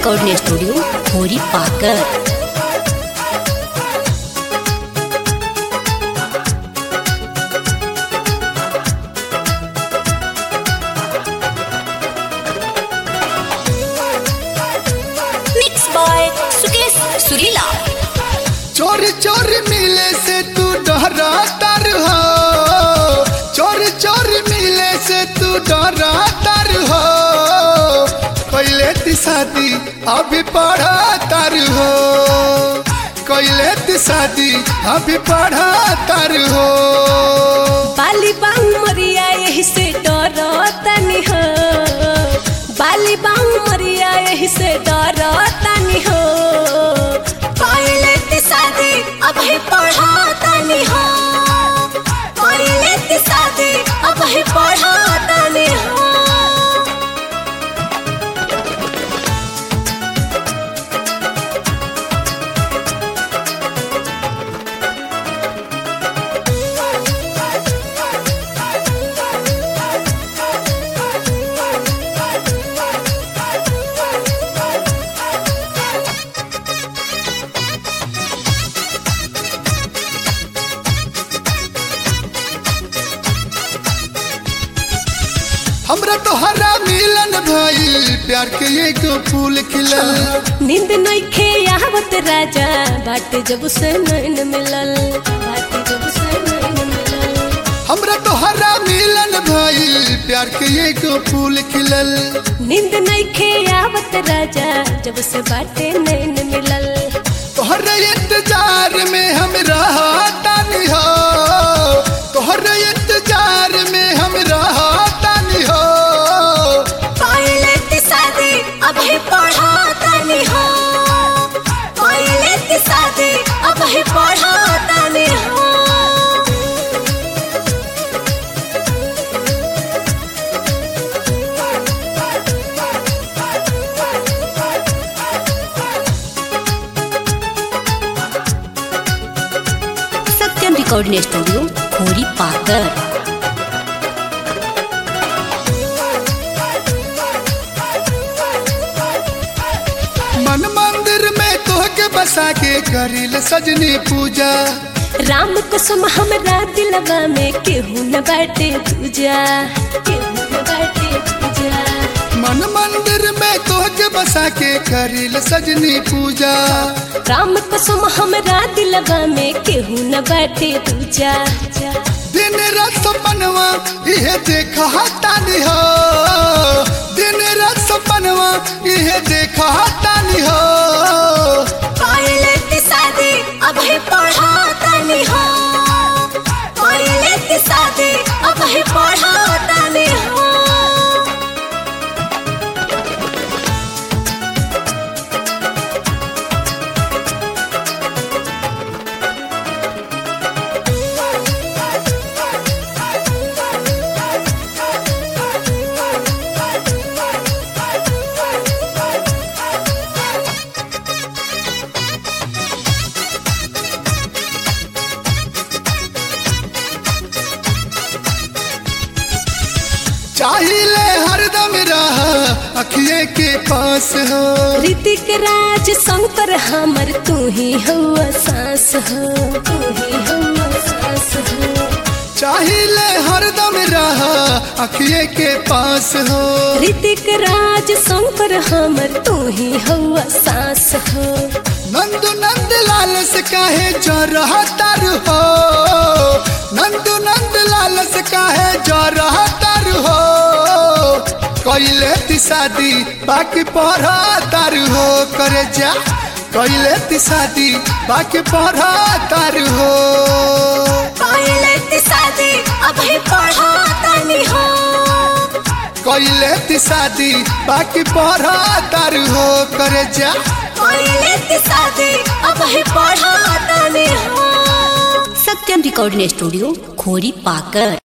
recording studio खोरी पाकर mix by Sukesh सुरीला चोरी चोरी मिले से तू डरा तर हो चोरी चोरी मिले से तू डरा तर हो कैले ती शादी अभी पढ़ा तर हो कैले ती शादी अभी पढ़ा तर हो बाली बांग मरिया यही से डरो तनी हो बाली बांग मरिया यही से डरो तनी हो पहले ते शादी अब ही पढ़ा तनी हो पहले ते शादी अब ही पढ़ा तनी हो हमरा तो हरा मिलन भइल प्यार के एगो फूल खिलल नींद नइखे आवत राजा बाटे जब से नैन मिलल बाटे जब से नैन मिलल हमरा तो हरा मिलन भइल प्यार के एगो फूल खिलल नींद नइखे आवत राजा जब से बाटे नैन मिलल तोहर इंतजार में हम रहतानी हो तोहर इंतजार में हम रहतानी हो पहले ते शादी अब ही पढ़ा तनी हो पहले ते शादी अब ही पढ़ा तनी हो सत्यम रिकॉर्डिंग स्टूडियो खोरी पाकर मन मंदिर में तोहके बसा के करिल सजनी पूजा राम कसम हमरा दिलवा में केहू न बाटे तुझा केहू न बाटे तुझा मन मंदिर में तोहके बसा के करिल सजनी पूजा राम कसम हमरा दिलवा में केहू न बाटे तुझा दिन रात सपनवा इहे देखा तानी हो दिन रात सपनवा इहे देखा तानी हो पहले ते शादी अब ही पढ़ा तनी हो पहले ते शादी अब ही पढ़ा तनी हो चाहिए हरदम रह अखिए के पास हो ऋतिक राज शंकर हमर तू ही हुआ सास हो तू ही हुआ सास हो चाहिए हरदम रह अखिए के पास हो ऋतिक राज शंकर हमर तू ही हुआ सास हो नंदू नंद लाल से काहे जो रहा तर हो नंदू नंद लाल से काहे जो रहा तर हो कैले ती शादी बाकी पढ़ा तर हो करे जा कैले ती शादी बाकी पढ़ा तर हो पहले ते शादी अब ही पढ़ा तनी हो कैले ती शादी बाकी पढ़ा तर हो करे जा पहले ते शादी अब ही पढ़ा तनी हो सत्यम रिकॉर्डिंग स्टूडियो खोरी पाकर